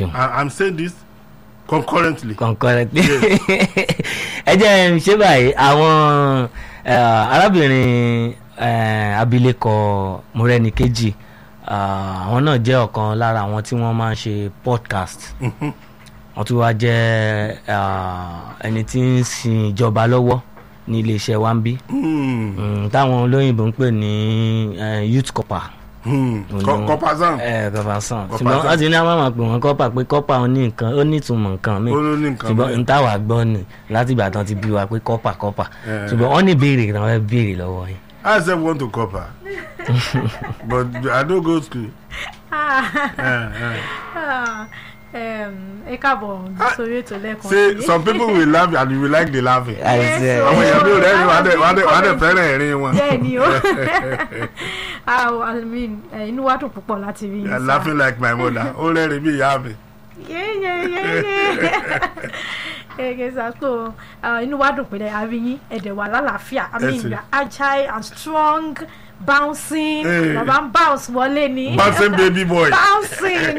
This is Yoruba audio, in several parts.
ṣeun. I, i'm saying this concurrently. concurrently ẹ jẹ́ ń ṣe báyìí àwọn eh, arábìnrin eh, abilékọ Mọ́rẹ́níkejì ah, àwọn náà jẹ́ ọ̀kan lára àwọn tí wọ́n máa ń ṣe podcast wọ́n tún wá jẹ́ ah, ẹni tí ń sin ìjọba lọ́wọ́ ní iléeṣẹ́ wa ń bí Hmm, Mm, táwọn olóyìnbó ń pè ní eh, youth copper hmm. Òun ni Co- wọ́n- copper zam. ẹ kọfà sàn Copper ṣùgbọ́n sàn. wọ́n ti ní àwọn máa pè wọ́n kọ́pà pé kọ́pà ó ní nǹkan ó ní ìtumọ̀ nǹkan mi ó ló ní nǹkan ṣùgbọ́n bẹ́ẹ̀. n táwa gbọ́ ni láti ìgbà tán ti bí wa pé kọ́pà kọ́pà Eh. ṣùgbọ́n wọ́n ní ìbéèrè náà wọ́n béèrè lọ́wọ́ yín. I sef want to copper but I no go school. Eh, eh. ẹ káàbọ̀ sórí ètò lẹ́ẹ̀kan say sí. some people will laugh and you will like the laughing. àìsí ẹ àwọn èèyàn bí rẹ́rìn wá dẹ̀ wá dẹ̀ wá dẹ̀ fẹ́ràn ẹ̀rín wọn. bẹ́ẹ̀ ni o Ah, I mean, eh, inú wa dùn púpọ̀ láti rí You yín are sá. laughing like my mother ó rẹ́rìn bí ìyá mi. Gẹ́gẹ́ sá so ah, inú wa dùn pé a rí yín ẹ̀dẹ̀ wà lálàáfíà I mean Ẹ sì. you are agile and strong bouncing Hey. bàbá ń bounce wọlé ni. bouncing baby boy. bouncing.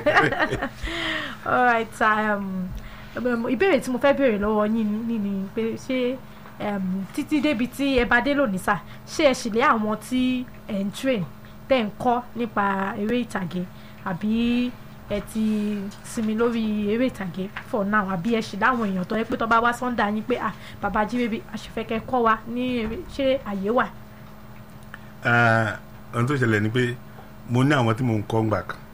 all right um, um, ìbéèrè tí mo fẹ́ béèrè lọ́wọ́ yín ni ni pé ṣé um, títí débi tí ẹ bá dé lónìí sá ṣé ẹ sì lé àwọn tí ẹ ń train tẹ́ ń kọ́ nípa eré ìtàgé àbí ẹ ti sinmi lórí eré ìtàgé for now àbí ẹ sì láwọn èèyàn tó yẹ pé tó bá wá sọ́ndà yín pé ah bàbá jíbébí àṣefẹ́kẹ́ kọ́ wa ní eré ṣé àyè wà. Eh, ohun tó ṣẹlẹ̀ ni pé mo ní àwọn tí mo ń kọ́ ńgbà kan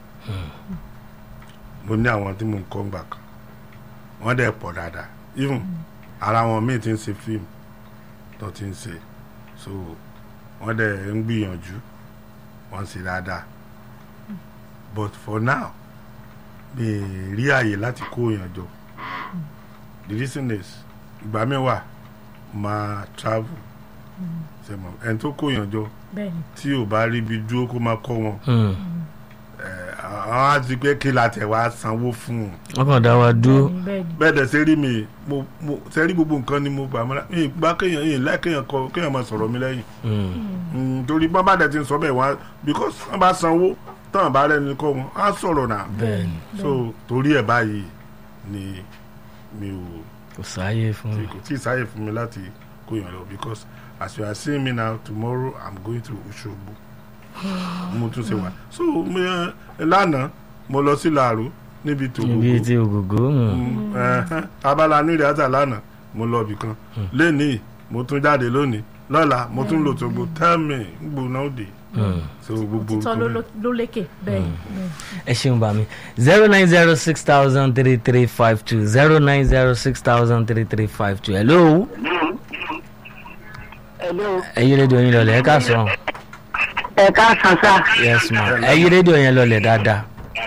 mo ní àwọn tí mo ń kọ́ ńgbà kan wọ́n dẹ̀ pọ̀ dáadáa even ara wọn míì ti ń ṣe fíìmù tó ti ń ṣe so wọ́n dẹ̀ ń gbìyànjú wọ́n ṣe dáadáa but for now mi ì rí àyè láti kó èèyàn jọ the reason is ìgbà mi wà máa travel ṣe mọ ẹni tó kó èèyàn jọ bẹ́ẹ̀ni tí ò bá rí ibi dúró kó má kọ́ wọn Hmm. ẹ̀, àwọn á ti pé kí la tẹ̀ wá sanwó fún un wọ́n kàn dá wa dúró bẹ́ẹ̀ni bẹ́ẹ̀ni. bẹ́ẹ̀ dẹ̀ ṣe rí mi mo mo ṣe rí gbogbo nǹkan ni mo gbà mọ́ra mi gbá kéèyàn yìí láì kéèyàn kọ kéèyàn máa sọ̀rọ̀ mi lẹ́yìn Hmm. Mm, torí bọ́n bá dẹ̀ ti ń sọ bẹ́ẹ̀ wá because wọ́n bá sanwó tán bá rẹ́ni kọ́ wọn á sọ̀rọ̀ náà bẹ́ẹ̀ni so torí ẹ̀ báyìí ni mi ò kò sáyé fún tí mi. kò tí ì sáyè fún mi láti kó yàn lọ because as you are seeing me now tomorrow i'm going to Òṣogbo mo tún ṣe wà so mi, eh, lánàá mo lọ sí Làró níbi níbi tògógó tí ògògó hmm. Mm, ẹhẹ́n, abala ní ìrẹ́ta lánàá mo lọ ibì kan lẹ́nìí mo tún jáde lónìí lọ́la mo tún lò tógbó tẹ́ẹ̀mì gbóná òde Hmm. so gbogbo títọ́ nǹkan ló bẹ́ẹ̀. ló- ló lékè bẹ́ẹ̀ bẹ́ẹ̀. ẹ ṣeun bá mi zero nine zero six thousand three three five two zero nine zero six thousand three three five two hello Hello. ẹ yí rédíò yín lọlẹ̀ ẹ ká sọ ẹ káàsán sá yes ma ẹ yí rédíò yẹn lọlẹ̀ dáadáa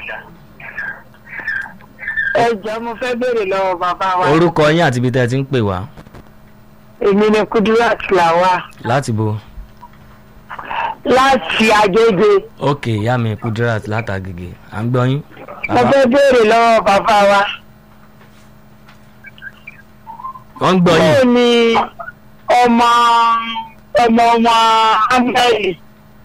ẹ jọ mo fẹ́ béèrè lọ́wọ́ bàbá wa orúkọ yín àti ibi tẹ́ ẹ ti ń pè wá èmi ni Kudirat Lawal láti bo láti Agége ok ìyá mi Kudirat látàgègè à ń gbọ́ yín mo fẹ́ béèrè lọ́wọ́ bàbá wa wọ́n ń gbọ́ yín báwo ni ọmọ ọmọ ọmọ amẹ́rì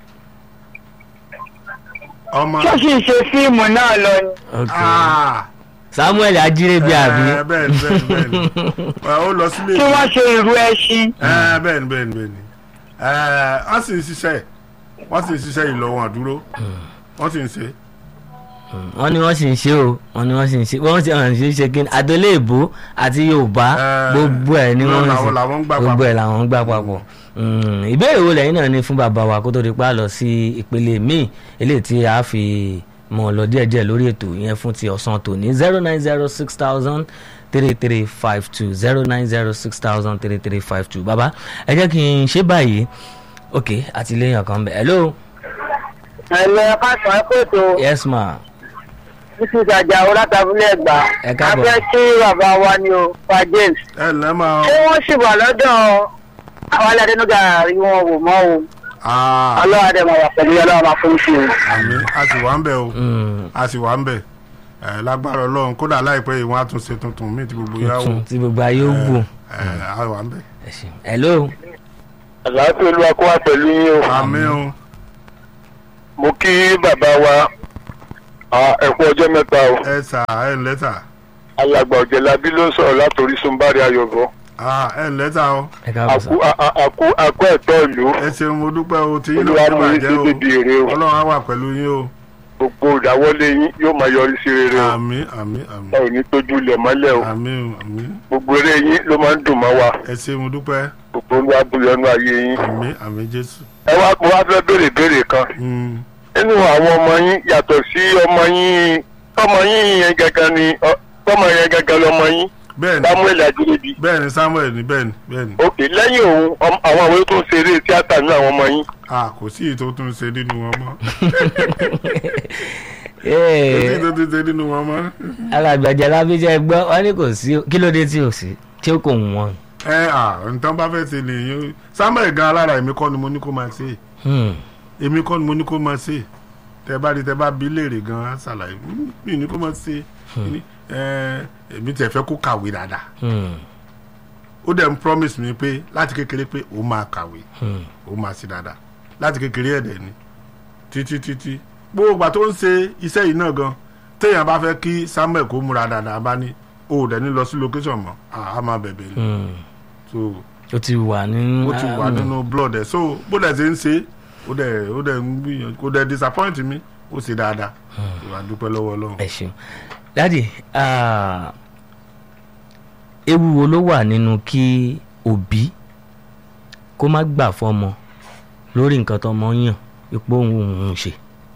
ọmọ tó sì ń ṣe fíìmù náà lọ ni ok Ah, Samuel Ajirebi àbí eh, bẹ́ẹ̀ni bẹ́ẹ̀ni bẹ́ẹ̀ni Eh, ó lọ sílé tí wọ́n ṣe ìrú ẹṣin Eh, bẹ́ẹ̀ni bẹ́ẹ̀ni bẹ́ẹ̀ni Eh, wọ́n sì ń ṣiṣẹ́ wọ́n sì ń ṣiṣẹ́ yìí lọ wọn àdúró wọ́n sì ń ṣe wọ́n ní wọ́n sì ń ṣe o wọ́n ní wọ́n sì ń ṣe wọ́n sì ń ṣe ṣe kí ni àtọ́lé èbó àti Yorùbá Eh, gbogbo ẹ̀ ni wọ́n ń làwọn ṣe làwọn ń gbà gbogbo papọ̀. ẹ̀ làwọn ń gbà papọ̀ Mm, ìbéèrè wo lẹ́yìn náà ni fún bàbá wa kó tó di pa lọ sí ìpele míì eléyìí tí a fi mọ̀ lọ díẹ̀díẹ̀ lórí ètò yẹn fún ti ọ̀sán tòní zero nine zero six thousand three three five two zero nine zero six thousand three three five two bàbá ẹ jẹ́ kí n ṣe báyìí ok àtìlẹ́yìn kan bẹ̀ hello ẹ̀lẹ́ káàsán ẹ kò tó yes ma títí ìtajà látàbílẹ̀ ẹ̀gbá Ẹ káàbọ̀. a fẹ́ kí bàbá wa ni o pa James ẹ lẹ́ máa ṣé wọ́n sì wà lọ́dọ̀ àwọn aládẹ́nuga rí wọn wò mọ́ o Ah, ọlọ́wà dẹ̀ máa wà pẹ̀lú ọlọ́wà máa fún sí o. àmì a sì wà ń bẹ̀ o Mm, a sì wà ń bẹ̀ ẹ lágbára Ọlọ́run kódà láìpẹ́ yìí wọ́n á tún ṣe tuntun míì tí gbogbo yà wò tuntun tí gbogbo ayé ó wò ẹ a wà ń bẹ̀. ẹ ṣeun hello àlàáfíà olúwa kó wá pẹ̀lú yín o àmì o mo kí bàbá wa ẹ kú ọjọ́ mẹ́ta o ẹ sà ẹ ǹlẹ́ sà alàgbà ọ̀jẹ̀lábí ló ń sọ̀rọ̀ látòrí sunbari ayọ̀bọ Ah, ẹ ǹlẹ́ sà o ẹ káàbọ̀ sá. àkú a- a- àkú àkú ẹ̀tọ́ ìlú ẹ ṣeun mo dúpẹ́ o tí yín olúwa náà mú wà yín jẹ́ sí o débi èrè o ọlọ́run á wà pẹ̀lú yín o gbogbo ìdáwọ́lé yín yóò máa yọrí sí rere o àmín àmín àmín ẹ ò ní tójú ilẹ̀ mọ́lẹ̀ o àmín àmín gbogbo eré yín ló máa ń dùn mọ́ wa ẹ ṣe mo dúpẹ́ gbogbo olúwa buyọnú ayé yín àmín àmín jésù. ẹ wá mo wá fẹ́ béèrè béèrè kan Mm. nínú àwọn ọmọ yín yàtọ̀ sí ọmọ yín ọmọ yín yẹn gangan ni ọ- ọmọ yẹn gangan lọmọ yín bẹ́ẹ̀ni samuel ajirebi bẹ́ẹ̀ni samuel ni bẹ́ẹ̀ni bẹ́ẹ̀ni ok lẹ́yìn òun ọm- àwọn àwọn tó ń ṣeré tíátà ní àwọn ọmọ yín ah kò sí èyí tó tún ṣe nínú wọn mọ́ kò sí Ee, èyí tó tún ṣe nínú wọn mọ́. alàgbàjà lábíjẹ́ gbọ́ wọn ní kò sí kí ló dé tí ò sí tí ó kò wù wọ́n. ẹ à nǹkan bá fẹ́ ṣe nìyẹn samuel gan alára èmi kọ́ ni mo ní kó máa ṣe Hmm. èmi kọ́ ni mo ní kó máa ṣe tẹ bá rí tẹ bá bí léèrè gan á ṣàlàyé "Mm, mi ní kó máa ṣe Ní, ẹ, èmi tẹ fẹ́ kó kàwé dáadáa Hmm. ó dẹ̀ ń promise mi pé láti kékeré pé ó máa kàwé Hmm. ó máa ṣe dáadáa láti kékeré ẹ̀dẹ̀ ni títí títí gbogbo ìgbà tó ń ṣe iṣẹ́ yìí náà gan téèyàn bá fẹ́ kí samuel kó múra dáadáa bá ní o ò dẹ̀ ní lọ sí location mọ́ à á máa bẹ̀bẹ̀ ni Hmm. so ó ti wà nínú. ó ti wà nínú blood ẹ̀ so bó dẹ̀ ṣe ń ṣe ó dẹ̀ ó dẹ̀ ń gbìyànjú kó dẹ̀ disappoint mi ó ṣe dáadáa ìwà dúpẹ́ lọ́wọ́ ọlọ́run. ẹ ṣeun dádì ah, ewu wo ló wà nínú kí òbí kó má gbà fọmọ lórí nǹkan tọmọ yàn ipò òun òun ṣe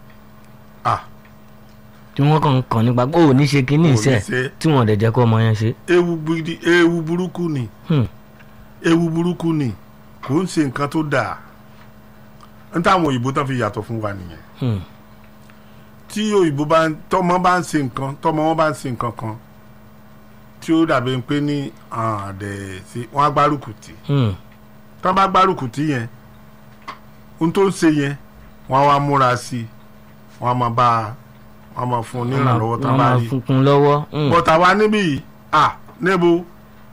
ah tí wọ́n kàn ń kàn nípa pé òun ní ṣe kínní Ò ní iṣẹ́ ṣe. tí wọ́n dẹ̀ jẹ́ kó ọmọ yẹn ṣe. ewu gidi ewu burúkú ni Hmm. ewu burúkú ni kò ń ṣe nǹkan tó dáa n táwọn òyìnbó tán fi yàtọ̀ fún wa nìyẹn Hmm. tí òyìnbó bá ń tọmọ bá ń ṣe nǹkan tọmọ wọn bá ń ṣe nǹkan kan tí ó dàbí pé ní àdẹ sí wọn á gbárùkù tì Hmm. tán bá gbárùkù tì yẹn ohun tó ń ṣe yẹn wọn á wá múra sí i wọn á máa bá a wọn á máa fún un ní ìrànlọ́wọ́ tán wọ́n bá máa rí fúnkún lọ́wọ́. Hmm. bọ́tà wa níbí yìí à níbo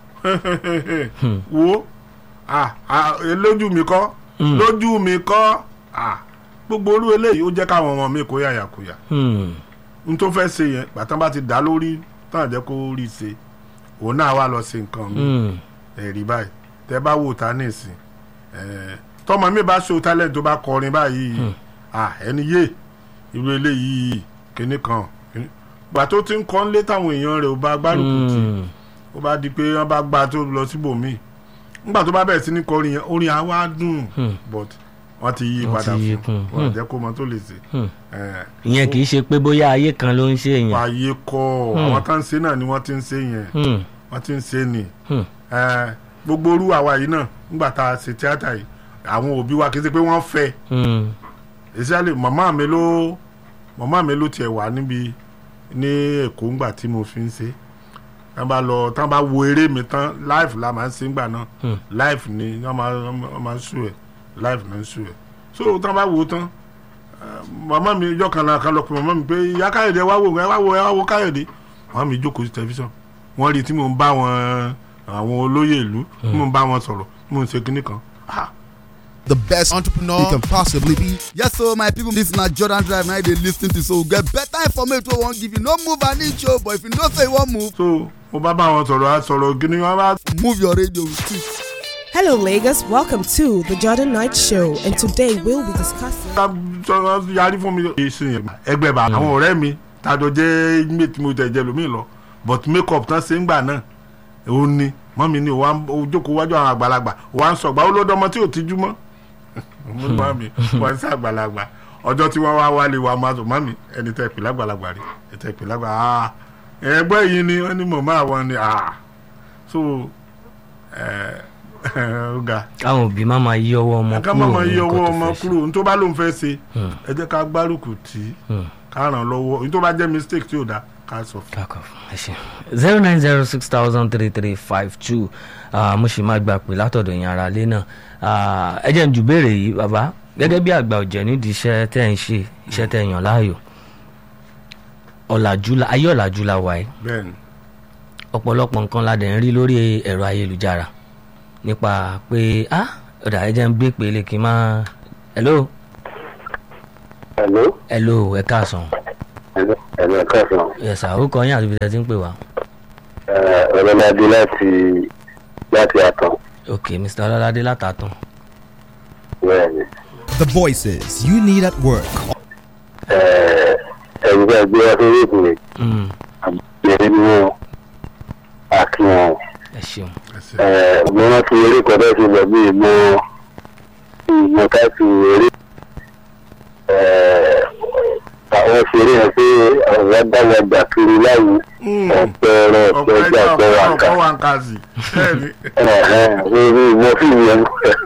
wo à à lójú mi kọ́ Hmm. lójú mi kọ́ à gbogbo orú eléyìí ó jẹ́ káwọn ọmọ mi kó yàyàkuyà Hmm. n tó fẹ́ ṣe yẹn gbàtàn bá ti dá lórí tán jẹ́ kó rí ṣe òun náà wá lọ ṣe nǹkan mi Hmm. ẹ̀rí báyìí tẹ́ bá wò ta nísìn ẹ̀ tọmọ mi bá ṣe talent tó bá kọrin báyìí à ẹni yé irú eléyìí kíní kan kíní gbà tó ti ń kọ́ ń lé táwọn èèyàn rẹ̀ ò bá gbárùkù tì Hmm. ó bá di pé wọ́n bá gba tó lọ síbòmíì nígbà tó bá bẹ̀rẹ̀ sí ní kọrin yẹn orin á wá dùn Hmm. but wọ́n ti yí Wọ́n padà ti yí fún kún. wọn Hmm. jẹ́ kó mọ tó lè ṣe Hmm. ẹ̀ ìyẹn kì í ṣe pé bóyá ayé kan ló ń ṣe èèyàn. wáyé kọ́ Hmm. àwọn tó ń ṣe náà ni wọ́n ti ń ṣe yẹn Hmm. wọ́n ti ń ṣe ni Hmm. ẹ̀ gbogbo orú àwa yìí náà nígbà tá a ṣe tíátà yìí àwọn òbí wa kì í ṣe pé wọ́n fẹ́ Hmm. especially màmá mi ló màmá mi ló tiẹ̀ wà níbi ní èkó ńgbà tí mo fi ń ṣe tán bá lọ tán bá wo eré mi tán live la máa ń ṣe ńgbà náà Hmm. live ni wọ́n máa wọ́n máa ń sùn ẹ̀ live náà ń sùn ẹ̀ so tán bá wo tán eh, màmá mi ìjọ kan náà kan lọ pé màmá mi pé ìyá káyọ̀dé wá wò ẹ wá wo ẹ wá wo káyọ̀dé màmá mi jókòó sí tẹlifíṣàn wọ́n rí i tí mò ń bá wọn àwọn olóyè ìlú tí mò ń bá wọn sọ̀rọ̀ tí mò ń ṣe kinní kan ah the best entrepreneur you can possibly be. Yes, so my people, this na Jordan Drive now they lis ten to so we get better information wey we wan give you. No move an inch o, but if you know say you wan move, so mo bá bá wọn sọ̀rọ̀ á sọ̀rọ̀ kinní wọn bá move your radio with it. Hello, Lagos. Welcome to the Jordan Knight Show, and today we'll be discussing. ká sọ yarí fún mi. èsì yẹn ẹgbẹ́ bá àwọn ọ̀rẹ́ mi tàjọ jẹ́ ilé tí mo tẹ̀ jẹ́ lómi lọ but make up tán ṣe ń gbà náà ó ní mọ́mi ni òun jókòó wájú àwọn àgbàlagbà òun à ń sọ̀gbà ó lọ́dọ̀ ọmọ tí ò tijú mọ́ mo ní mọ́mi wọ́n ń sá àgbàlagbà ọjọ́ tí wọ́n wá wálé wa máa sọ mọ́mi ẹni tẹ́ pè lágbàlagbà rí ẹ tẹ́ pè lágbà ah ẹgbẹ́ yìí ni wọ́n ní mọ̀mọ́ àwọn ni ah so ẹ ó ga káwọn òbí má máa yí ọwọ́ ọmọ ká kúrò má máa ní yí nǹkan ọwọ́ tó ọmọ fẹ́ ṣe. kúrò ní tó bá lóun fẹ́ ṣe Hmm. ẹ jẹ́ ká gbárùkù tì í Hmm. ká ràn lọ́wọ́ ní tó bá jẹ́ mistake tí ò dá ká sọ fún Back off. ẹ ṣe zero nine zero six thousand three three five two mo sì máa gbà pé látọ̀dọ̀ yẹn ara lé náà Ah, ẹ jẹ́ n jù béèrè yìí bàbá gẹ́gẹ́ bí àgbà ọ̀jẹ̀ nídìí iṣẹ́ tẹ́ ń ṣe iṣẹ́ tẹ́ yàn láàyò ọ̀làjú la ayé ọ̀làjú la wà yìí bẹ́ẹ̀ ni ọ̀pọ̀lọpọ̀ nǹkan la dẹ̀ ń rí lórí ẹ̀rọ ayélujára nípa pé ah ọ̀dà ẹ jẹ́ ń gbé pèlè kí n máa hello hello hello ẹ káàsán ẹ̀mí ẹ̀ka sàn yes sir orúkọ yín àti ibi tẹ́ ti ń pè wá ọlọ́ládé láti láti àtàn ok mr ọlọ́ládé látàtàn bẹ́ẹ̀ ni The voices you need at work. ẹ̀rù bá gbé wá sórí ìpìlẹ̀ Mm, àbẹ̀rẹ̀ ni wọn àti wọn. ẹ ṣeun mo rántí eré kan bẹ́ẹ̀ ti lọ bí ìmọ̀ ìmọ̀ káàtì eré àwọn ṣeré yẹn pé àwọn agbáwọ̀gbà kiri láyé ọ̀pẹ ẹ̀rọ ọ̀pẹ ọ̀pọ̀ ẹja ẹja ọ̀pẹ wà ká ọ̀pọ̀ wà ń kà sí bẹ́ẹ̀ ni lórí ìmọ̀ fíìmù yẹn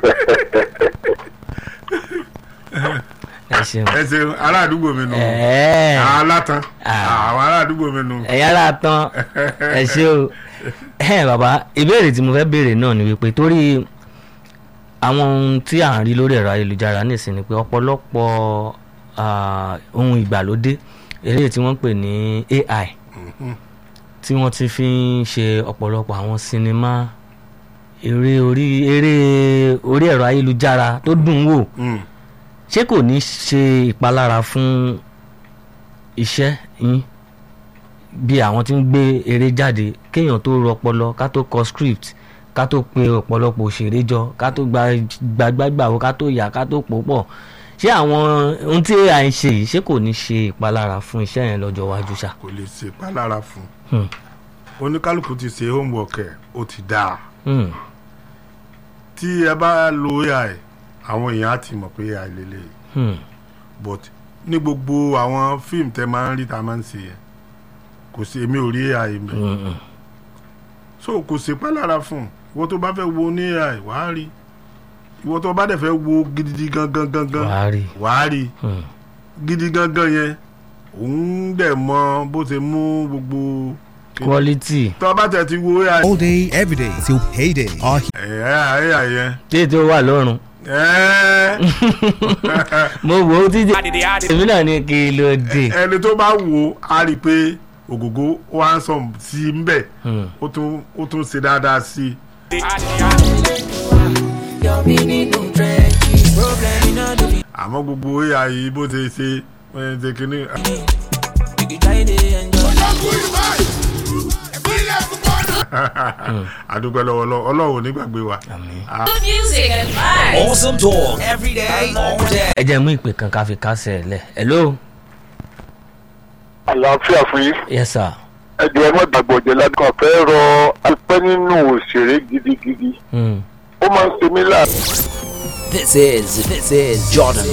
ẹ ṣeun ẹ ṣeun ará àdúgbò mi nù ẹ̀ẹ́ alátàn Ah. àwọn ará àdúgbò mi nù. ẹ̀yà ara tán ẹ ṣe o ẹ bàbá ìbéèrè tí mo fẹ́ béèrè náà ni wípé torí àwọn ohun tí à ń rí lórí ẹ̀rọ ayélujára nísìnyí ni pé ọ̀pọ̀lọpọ̀ ah, ohun ìgbàlódé eré tí wọ́n ń pè ní AI tí wọ́n ti fi ń ṣe ọ̀pọ̀lọpọ̀ àwọn sinimá eré orí eré orí ẹ̀rọ ayélujára tó dùn ún wò Mm. ṣé kò ní ṣe ìpalára fún iṣẹ́ yín bí àwọn tí ń gbé eré jáde kéèyàn tó rọ ọpọlọ ká tó kọ script ká tó pe ọ̀pọ̀lọpọ̀ òṣèré jọ ká tó gba gbàgbàgbàwò ká tó yà ká tó pò pọ̀ ṣé àwọn ohun tí AI ń ṣe yìí ṣé kò ní ṣe ìpalára fún iṣẹ́ yẹn lọ́jọ́ iwájú ṣá. kò lè ṣe ìpalára fún Hmm. oníkálukú ti ṣe homework ẹ̀ ó ti dáa Hmm. tí ẹ bá lo AI àwọn èèyàn á ti mọ̀ pé AI lélẹ̀ Hmm. but ní gbogbo àwọn fíìmù tẹ máa ń rí ta máa ń ṣe yẹn kò sí èmi ò rí AI mi Hmm. Hmm. so kò sí ìpalára fún ìwọ tó bá fẹ́ wo ní AI wàá rí ìwọ tó bá dẹ̀ fẹ́ wo gidi gangan gangan wàá rí wàá rí Hmm. gidi gangan yẹn òun dẹ̀ mọ bó ṣe mú gbogbo quality tó bá tẹ̀ ti wo AI All day, every day, till payday. Our ẹ̀ AI yẹn tí ètò wà lọ́rùn ẹ̀ mo wò ó títí èmi náà ní kí ló dé. ẹni tó bá wo á rí i pé ògògó ó wá ń sọ sí i ń bẹ̀ Hmm. ó tún ó tún ṣe dáadáa sí i àmọ́ gbogbo AI bó ṣe ṣe ẹ̀ ṣe kínní. àdúgbò lọ́wọ́ lọ́wọ́ ọlọ́run ò ní gbàgbé wa. Good music and vibes. Awesome talk every day, all day. ẹ jẹ́ mú ìpè kan ká fi kásẹ̀ ẹ̀ lẹ̀ hello àlàáfíà fún yín yes sir ẹjọ́ ẹ má gbàgbọ́ jẹ́ ládùúgbò fẹ́ rọ alpẹ́ nínú òṣèré gidigidi hmm. ó máa ń ṣe mí láàbù. This is this is Jordan